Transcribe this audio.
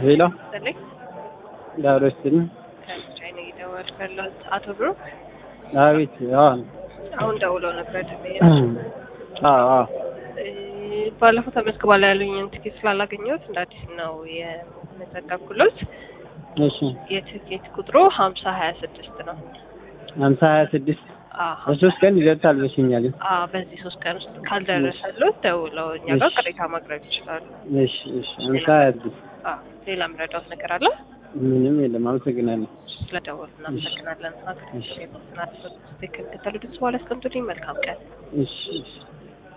ሄሎ ስልኝ ዳሮች ስል ከቻይና እየደወልኩ ያለሁት አቶ ብሩክ አቤት አዎ አሁን ደውለው ነበር። አዎ አዎ እ ባለፈው ተመዝግባላ ያሉኝን ትኬት ስላላገኘሁት እንደ አዲስ ነው የመዘገብኩሎት። እሺ የትኬት ቁጥሩ ሀምሳ ሀያ ስድስት ነው። ሀምሳ ሀያ ስድስት አዎ በሶስት ቀን ይደርሳል በሽኛል አዎ፣ በዚህ ሶስት ቀን ውስጥ ካልደረሰሎት ደውለው እኛ ጋር እሺ። ቅሬታ ማቅረብ ይችላሉ። እሺ እሺ ሀምሳ ሀያ ስድስት አዎ፣ ሌላ ምረዳውት ነገር አለ? ምንም የለም አመሰግናለሁ ስለደወሉ እናመሰግናለን። እሺ። ትክክል ከተሉ ድምጽ በኋላ አስቀምጡልኝ። መልካም ቀን። እሺ እሺ